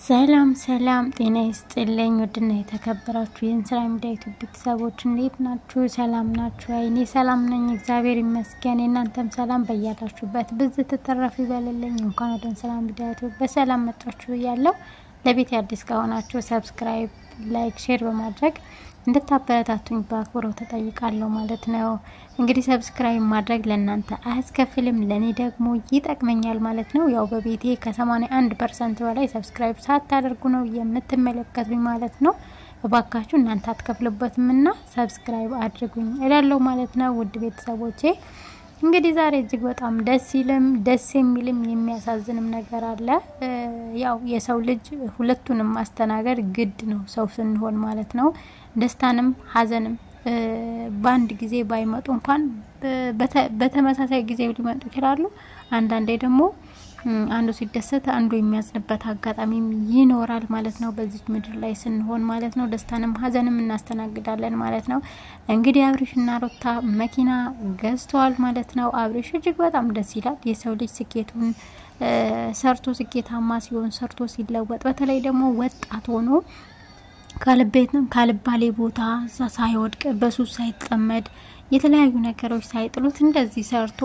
ሰላም ሰላም፣ ጤና ይስጥልኝ ውድና የተከበራችሁ የእንስራ ሚዲያ ዩቱብ ቤተሰቦች እንዴት ናችሁ? ሰላም ናችሁ? እኔ ሰላም ነኝ፣ እግዚአብሔር ይመስገን። የእናንተም ሰላም በያላችሁበት ብዝ ትተረፍ ይበልልኝ። እንኳን ወደ እንስራ ሚዲያ ዩቱብ በሰላም መጣችሁ እያለሁ ለቤት አዲስ ከሆናችሁ ሰብስክራይብ፣ ላይክ፣ ሼር በማድረግ እንድታበረታቱኝ በአክብሮት ተጠይቃለሁ ማለት ነው። እንግዲህ ሰብስክራይብ ማድረግ ለእናንተ አያስከፍልም፣ ለእኔ ደግሞ ይጠቅመኛል ማለት ነው። ያው በቤቴ ከ81 ፐርሰንት በላይ ሰብስክራይብ ሳታደርጉ ነው የምትመለከቱኝ ማለት ነው። እባካችሁ እናንተ አትከፍልበትም እና ሰብስክራይብ አድርጉኝ እላለሁ ማለት ነው። ውድ ቤተሰቦቼ እንግዲህ ዛሬ እጅግ በጣም ደስ ይልም ደስ የሚልም የሚያሳዝንም ነገር አለ። ያው የሰው ልጅ ሁለቱንም ማስተናገድ ግድ ነው ሰው ስንሆን ማለት ነው። ደስታንም ሀዘንም በአንድ ጊዜ ባይመጡ እንኳን በተመሳሳይ ጊዜ ሊመጡ ይችላሉ። አንዳንዴ ደግሞ አንዱ ሲደሰት አንዱ የሚያዝንበት አጋጣሚም ይኖራል ማለት ነው። በዚች ምድር ላይ ስንሆን ማለት ነው። ደስታንም ሀዘንም እናስተናግዳለን ማለት ነው። እንግዲህ አብሬሽና ሩታ መኪና ገዝተዋል ማለት ነው። አብሬሽ እጅግ በጣም ደስ ይላል። የሰው ልጅ ስኬቱን ሰርቶ ስኬታማ ሲሆን ሰርቶ ሲለወጥ፣ በተለይ ደግሞ ወጣት ሆኖ ካልቤትም ካልባሌ ቦታ ሳይወድቅ በሱስ ሳይጠመድ የተለያዩ ነገሮች ሳይጥሉት እንደዚህ ሰርቶ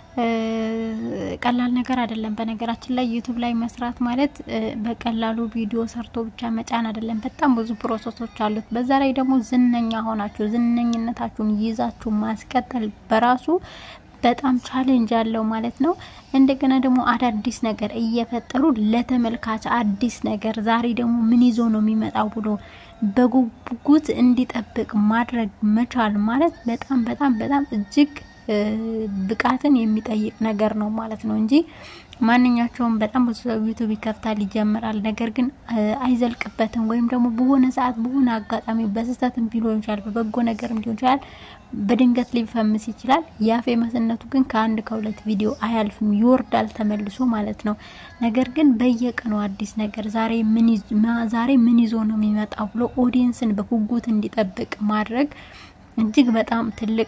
ቀላል ነገር አይደለም። በነገራችን ላይ ዩቱብ ላይ መስራት ማለት በቀላሉ ቪዲዮ ሰርቶ ብቻ መጫን አይደለም። በጣም ብዙ ፕሮሰሶች አሉት። በዛ ላይ ደግሞ ዝነኛ ሆናችሁ ዝነኝነታችሁን ይዛችሁ ማስቀጠል በራሱ በጣም ቻሌንጅ አለው ማለት ነው። እንደገና ደግሞ አዳዲስ ነገር እየፈጠሩ ለተመልካች አዲስ ነገር ዛሬ ደግሞ ምን ይዞ ነው የሚመጣው ብሎ በጉጉት እንዲጠብቅ ማድረግ መቻል ማለት በጣም በጣም በጣም እጅግ ብቃትን የሚጠይቅ ነገር ነው ማለት ነው እንጂ ማንኛቸውም በጣም ብዙ ሰው ዩቱብ ይከፍታል ይጀምራል፣ ነገር ግን አይዘልቅበትም። ወይም ደግሞ በሆነ ሰዓት በሆነ አጋጣሚ በስህተትም ሊሆን ይችላል፣ በበጎ ነገርም ሊሆን ይችላል፣ በድንገት ሊፈምስ ይችላል። ያ ፌመስነቱ ግን ከአንድ ከሁለት ቪዲዮ አያልፍም፣ ይወርዳል ተመልሶ ማለት ነው። ነገር ግን በየቀኑ አዲስ ነገር ዛሬ ምን ይዞ ነው የሚመጣው ብሎ ኦዲየንስን በጉጉት እንዲጠብቅ ማድረግ እጅግ በጣም ትልቅ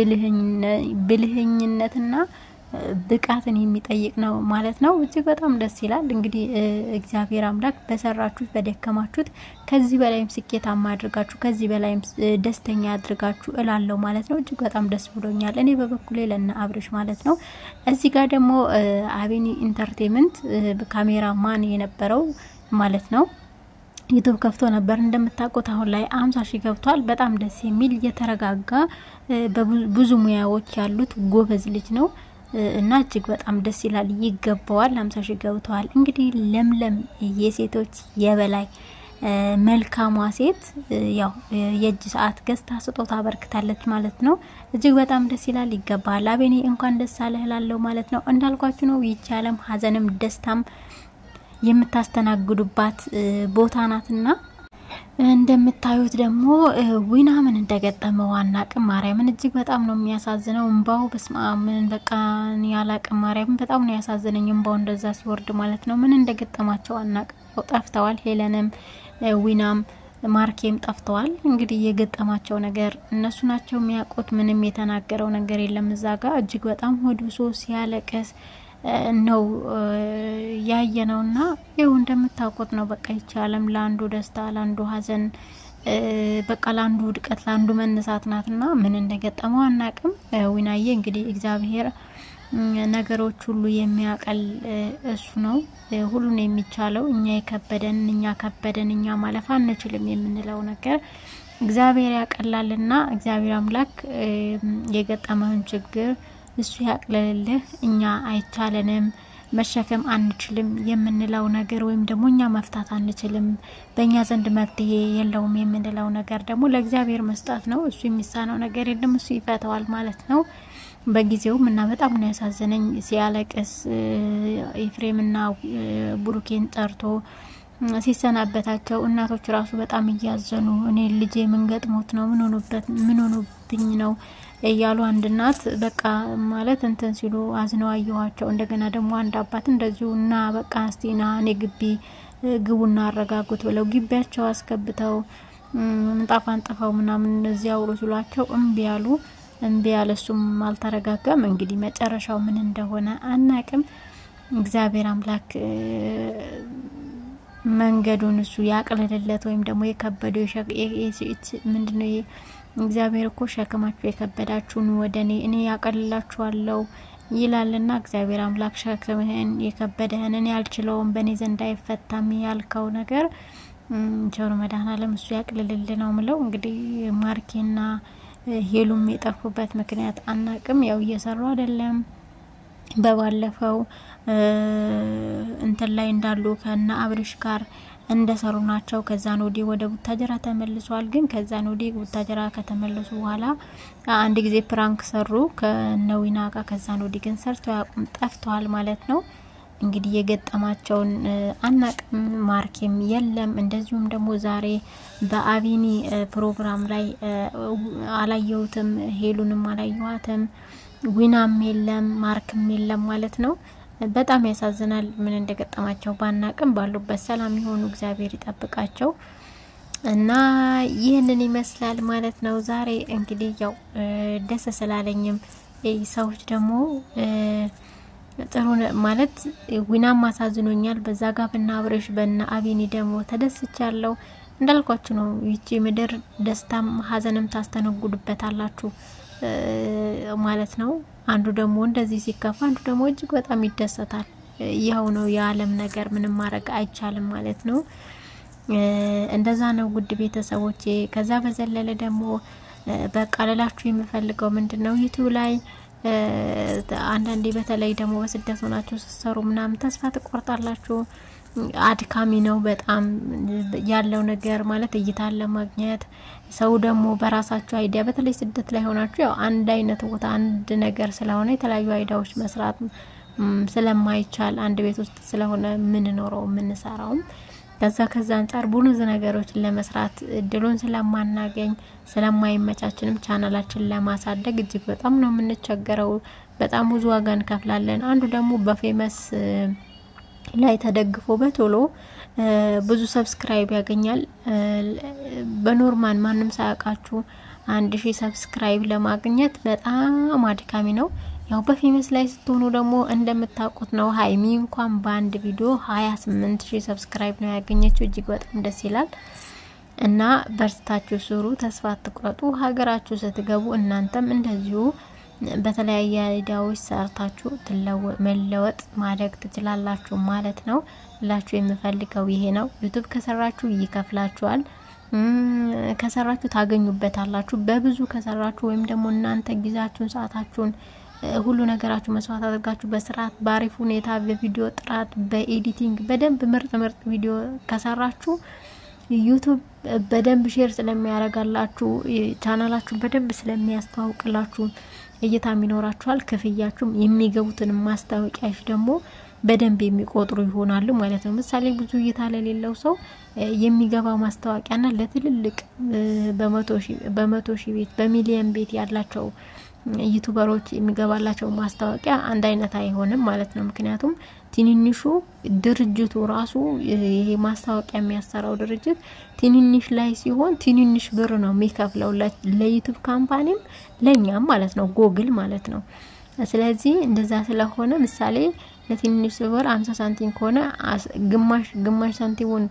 ብልህኝነትና ብቃትን የሚጠይቅ ነው ማለት ነው። እጅግ በጣም ደስ ይላል። እንግዲህ እግዚአብሔር አምላክ በሰራችሁት በደከማችሁት ከዚህ በላይም ስኬታማ አድርጋችሁ ከዚህ በላይም ደስተኛ አድርጋችሁ እላለሁ ማለት ነው። እጅግ በጣም ደስ ብሎኛል። እኔ በበኩሌ ለነ አብርሽ ማለት ነው። እዚህ ጋር ደግሞ አቤኒ ኢንተርቴንመንት ካሜራ ማን የነበረው ማለት ነው ዩቱብ ከፍቶ ነበር እንደምታውቁት፣ አሁን ላይ አምሳ ሺህ ገብቷል። በጣም ደስ የሚል የተረጋጋ ብዙ ሙያዎች ያሉት ጎበዝ ልጅ ነው እና እጅግ በጣም ደስ ይላል። ይገባዋል። አምሳ ሺህ ገብተዋል። እንግዲህ ለምለም የሴቶች የበላይ መልካሟ ሴት ያው የእጅ ሰዓት ገዝታ ስጦታ አበርክታለች ማለት ነው። እጅግ በጣም ደስ ይላል። ይገባል። አቤኔ እንኳን ደስ አለህ እላለሁ ማለት ነው። እንዳልኳችሁ ነው ይቺ ዓለም ሀዘንም ደስታም የምታስተናግዱባት ቦታ ናትና እንደምታዩት ደግሞ ዊና ምን እንደገጠመው አናቅም። ማርያምን እጅግ በጣም ነው የሚያሳዝነው እንባው። በስመ አብ ምን በቃ ያላቅም። ማርያምን በጣም ነው ያሳዝነኝ እንባው እንደዛ ሲወርድ ማለት ነው። ምን እንደገጠማቸው አናቅም። ጠፍተዋል። ሄለንም ዊናም ማርኬም ጠፍተዋል። እንግዲህ የገጠማቸው ነገር እነሱ ናቸው የሚያውቁት። ምንም የተናገረው ነገር የለም እዛ ጋር እጅግ በጣም ሆድ ብሶ ሲያለቀስ ነው ያየ ነው። እና ይው እንደምታውቁት ነው በቃ ይቺ ዓለም ለአንዱ ደስታ ለአንዱ ሐዘን በቃ ለአንዱ ውድቀት ለአንዱ መነሳት ናት። እና ምን እንደገጠመው አናቅም። ዊናዬ እንግዲህ እግዚአብሔር ነገሮች ሁሉ የሚያቀል እሱ ነው ሁሉን የሚቻለው። እኛ የከበደን እኛ ከበደን እኛ ማለፍ አንችልም የምንለው ነገር እግዚአብሔር ያቀላልና እግዚአብሔር አምላክ የገጠመውን ችግር እሱ ያቅልልህ። እኛ አይቻለንም መሸከም አንችልም የምንለው ነገር ወይም ደግሞ እኛ መፍታት አንችልም፣ በእኛ ዘንድ መፍትሄ የለውም የምንለው ነገር ደግሞ ለእግዚአብሔር መስጠት ነው። እሱ የሚሳነው ነገር የለም፣ እሱ ይፈተዋል ማለት ነው በጊዜውም እና በጣም ነው ያሳዘነኝ ሲያለቅስ ኤፍሬምና ቡሩኬን ጠርቶ ሲሰናበታቸው እናቶች ራሱ በጣም እያዘኑ እኔ ልጄ ምን ገጥሞት ነው ምን ሆኖብኝ ነው እያሉ አንድ እናት በቃ ማለት እንትን ሲሉ አዝነው አየኋቸው። እንደገና ደግሞ አንድ አባት እንደዚሁ እና በቃ እስቲና እኔ ግቢ ግቡና አረጋጉት ብለው ግቢያቸው አስገብተው ምንጣፍ አንጥፈው ምናምን እዚያ አውሩ ሲሏቸው እምቢ ያሉ እምቢ ያለ እሱም አልተረጋጋም። እንግዲህ መጨረሻው ምን እንደሆነ አናቅም። እግዚአብሔር አምላክ መንገዱን እሱ ያቅልልለት ወይም ደግሞ የከበደው ምንድነው ይሄ እግዚአብሔር እኮ ሸክማችሁ የከበዳችሁን ወደ እኔ እኔ ያቀልላችኋለሁ ይላልና እግዚአብሔር አምላክ ሸክምህን የከበደህን እኔ አልችለውም በእኔ ዘንድ አይፈታም ያልከው ነገር ቸሩ መድኃኔዓለም እሱ ያቅልልል ነው ምለው። እንግዲህ ማርኬና ሄሉም የጠፉበት ምክንያት አናቅም። ያው እየሰሩ አይደለም። በባለፈው እንትን ላይ እንዳሉ ከነ አብርሽ ጋር እንደሰሩ ናቸው። ከዛን ወዲህ ወደ ቡታጀራ ተመልሷል። ግን ከዛን ወዲህ ቡታጀራ ከተመለሱ በኋላ አንድ ጊዜ ፕራንክ ሰሩ ከነዊና ጋር። ከዛን ወዲህ ግን ሰርተው ያቁም ጠፍተዋል ማለት ነው። እንግዲህ የገጠማቸውን አናቅም። ማርኬም የለም። እንደዚሁም ደግሞ ዛሬ በአቢኒ ፕሮግራም ላይ አላየሁትም፣ ሄሉንም አላየኋትም፣ ዊናም የለም፣ ማርክም የለም ማለት ነው። በጣም ያሳዝናል። ምን እንደገጠማቸው ባናቅም ባሉበት ሰላም የሆኑ እግዚአብሔር ይጠብቃቸው እና ይህንን ይመስላል ማለት ነው። ዛሬ እንግዲህ ያው ደስ ስላለኝም ሰዎች ደግሞ ጥሩ ማለት ዊናም አሳዝኖኛል። በዛ ጋር በና አብረሽ በና አቢኒ ደግሞ ተደስቻለሁ። እንዳልኳችሁ ነው። ይቺ ምድር ደስታም ሀዘንም ታስተነጉድበታላችሁ ማለት ነው። አንዱ ደግሞ እንደዚህ ሲከፋ፣ አንዱ ደግሞ እጅግ በጣም ይደሰታል። ይኸው ነው የዓለም ነገር፣ ምንም ማድረግ አይቻልም ማለት ነው። እንደዛ ነው ውድ ቤተሰቦቼ። ከዛ በዘለለ ደግሞ በቃ ልላችሁ የምፈልገው ምንድን ነው ዩቱብ ላይ አንዳንዴ በተለይ ደግሞ በስደት ሆናችሁ ስትሰሩ ምናምን ተስፋ ትቆርጣላችሁ። አድካሚ ነው በጣም ያለው ነገር ማለት እይታን ለማግኘት ሰው ደግሞ በራሳችሁ አይዲያ በተለይ ስደት ላይ ሆናችሁ ያው አንድ አይነት ቦታ አንድ ነገር ስለሆነ የተለያዩ አይዲያዎች መስራት ስለማይቻል አንድ ቤት ውስጥ ስለሆነ የምንኖረው የምንሰራውም ከዛ ከዛ አንጻር ብዙ ነገሮችን ለመስራት እድሉን ስለማናገኝ ስለማይመቻችንም ቻናላችን ለማሳደግ እጅግ በጣም ነው የምንቸገረው። በጣም ብዙ ዋጋ እንከፍላለን። አንዱ ደግሞ በፌመስ ላይ ተደግፎ በቶሎ ብዙ ሰብስክራይብ ያገኛል። በኖርማል ማንም ሳያውቃችሁ አንድ ሺህ ሰብስክራይብ ለማግኘት በጣም አድካሚ ነው። ያው በፌመስ ላይ ስትሆኑ ደግሞ እንደምታውቁት ነው። ሀይሚ እንኳን በአንድ ቪዲዮ ሀያ ስምንት ሺህ ሰብስክራይብ ነው ያገኘችው። እጅግ በጣም ደስ ይላል። እና በርታችሁ ስሩ፣ ተስፋ አትቁረጡ። ሀገራችሁ ስትገቡ እናንተም እንደዚሁ በተለያየ አይዲያዎች ሰርታችሁ መለወጥ ማደግ ትችላላችሁ ማለት ነው። ላችሁ የምፈልገው ይሄ ነው። ዩቱብ ከሰራችሁ ይከፍላችኋል። ከሰራችሁ ታገኙበታላችሁ። በብዙ ከሰራችሁ ወይም ደግሞ እናንተ ጊዜያችሁን ሰዓታችሁን ሁሉ ነገራችሁ መስዋዕት አድርጋችሁ በስርዓት በአሪፍ ሁኔታ በቪዲዮ ጥራት በኤዲቲንግ በደንብ ምርጥ ምርጥ ቪዲዮ ከሰራችሁ ዩቱብ በደንብ ሼር ስለሚያደርጋላችሁ ቻናላችሁን በደንብ ስለሚያስተዋውቅላችሁ እይታም ይኖራችኋል። ክፍያችሁም የሚገቡትን ማስታወቂያዎች ደግሞ በደንብ የሚቆጥሩ ይሆናሉ ማለት ነው። ምሳሌ ብዙ እይታ ለሌለው ሰው የሚገባ ማስታወቂያና ለትልልቅ በመቶ ሺህ ቤት በሚሊየን ቤት ያላቸው ዩቱበሮች የሚገባላቸው ማስታወቂያ አንድ አይነት አይሆንም ማለት ነው። ምክንያቱም ትንንሹ ድርጅቱ ራሱ ይሄ ማስታወቂያ የሚያሰራው ድርጅት ትንንሽ ላይ ሲሆን ትንንሽ ብር ነው የሚከፍለው ለዩቱብ ካምፓኒም ለእኛም ማለት ነው፣ ጎግል ማለት ነው። ስለዚህ እንደዛ ስለሆነ ምሳሌ ለትንንሽ ብር አምሳ ሳንቲም ከሆነ ግማሽ ግማሽ ሳንቲሙን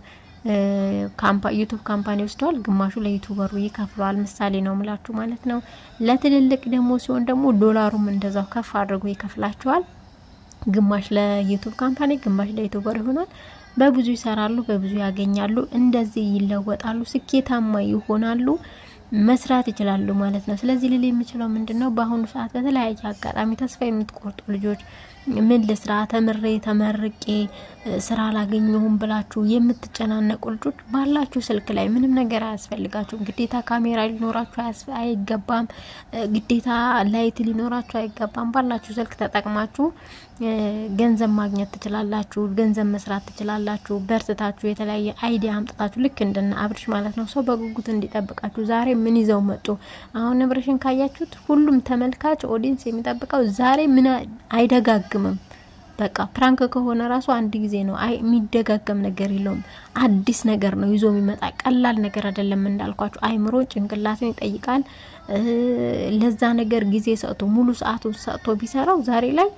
ዩቱብ ካምፓኒ ወስደዋል፣ ግማሹ ለዩቱበሩ ይከፍለዋል። ምሳሌ ነው ምላችሁ ማለት ነው። ለትልልቅ ደግሞ ሲሆን ደግሞ ዶላሩም እንደዛው ከፍ አድርጎ ይከፍላቸዋል። ግማሽ ለዩቱብ ካምፓኒ፣ ግማሽ ለዩቱበር ይሆናል። በብዙ ይሰራሉ፣ በብዙ ያገኛሉ። እንደዚህ ይለወጣሉ፣ ስኬታማ ይሆናሉ፣ መስራት ይችላሉ ማለት ነው። ስለዚህ ልል የምችለው ምንድን ነው፣ በአሁኑ ሰዓት በተለያየ አጋጣሚ ተስፋ የምትቆርጡ ልጆች ምን ልስራ ተምሬ ተመርቄ ስራ አላገኘሁም ብላችሁ የምትጨናነቁ ልጆች ባላችሁ ስልክ ላይ ምንም ነገር አያስፈልጋችሁም። ግዴታ ካሜራ ሊኖራችሁ አይገባም። ግዴታ ላይት ሊኖራችሁ አይገባም። ባላችሁ ስልክ ተጠቅማችሁ ገንዘብ ማግኘት ትችላላችሁ። ገንዘብ መስራት ትችላላችሁ። በርትታችሁ የተለያየ አይዲያ አምጥታችሁ ልክ እንደነ አብርሽ ማለት ነው። ሰው በጉጉት እንዲጠብቃችሁ ዛሬ ምን ይዘው መጡ። አሁን አብርሽን ካያችሁት ሁሉም ተመልካች ኦዲንስ የሚጠብቀው ዛሬ ምን አይደጋግምም። በቃ ፕራንክ ከሆነ ራሱ አንድ ጊዜ ነው። አይ የሚደጋገም ነገር የለውም። አዲስ ነገር ነው ይዞ የሚመጣ ቀላል ነገር አይደለም። እንዳልኳችሁ አይምሮ ጭንቅላትን ይጠይቃል። ለዛ ነገር ጊዜ ሰጥቶ ሙሉ ሰዓቱን ሰጥቶ ቢሰራው ዛሬ ላይ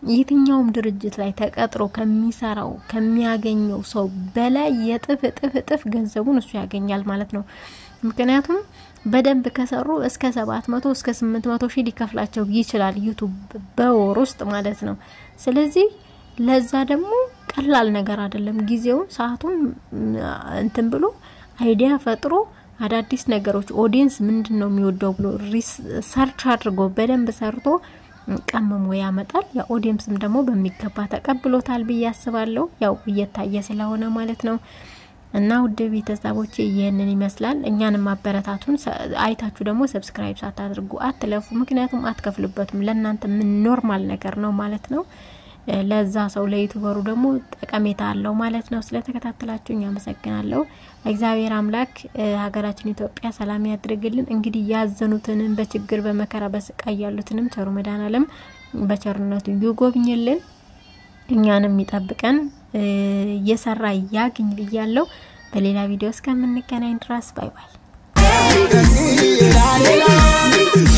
የትኛውም ድርጅት ላይ ተቀጥሮ ከሚሰራው ከሚያገኘው ሰው በላይ የጥፍ እጥፍ እጥፍ ገንዘቡን እሱ ያገኛል ማለት ነው። ምክንያቱም በደንብ ከሰሩ እስከ ሰባት መቶ እስከ ስምንት መቶ ሺህ ሊከፍላቸው ይችላል ዩቱብ በወር ውስጥ ማለት ነው። ስለዚህ ለዛ ደግሞ ቀላል ነገር አይደለም። ጊዜውን ሰዓቱን እንትን ብሎ አይዲያ ፈጥሮ አዳዲስ ነገሮች ኦዲየንስ ምንድን ነው የሚወደው ብሎ ሰርች አድርጎ በደንብ ሰርቶ ቀምሞ ያመጣል። ያ ኦዲየንስም ደግሞ በሚገባ ተቀብሎታል ብዬ አስባለሁ። ያው እየታየ ስለሆነ ማለት ነው። እና ውድ ቤተሰቦቼ ይህንን ይመስላል። እኛንም ማበረታቱን አይታችሁ ደግሞ ሰብስክራይብ ሳታደርጉ አትለፉ። ምክንያቱም አትከፍሉበትም። ለእናንተ ምን ኖርማል ነገር ነው ማለት ነው። ለዛ ሰው ለዩቱበሩ ደግሞ ጠቀሜታ አለው ማለት ነው። ስለተከታተላችሁ አመሰግናለሁ። እግዚአብሔር አምላክ ሀገራችን ኢትዮጵያ ሰላም ያድርግልን። እንግዲህ ያዘኑትንም በችግር በመከራ በስቃይ ያሉትንም ቸሩ መድኃኔዓለም በቸርነቱ ይጎብኝልን፣ እኛንም ይጠብቀን፣ እየሰራ ያግኝ ብያለሁ። በሌላ ቪዲዮ እስከምንገናኝ ድረስ ባይ ባይ።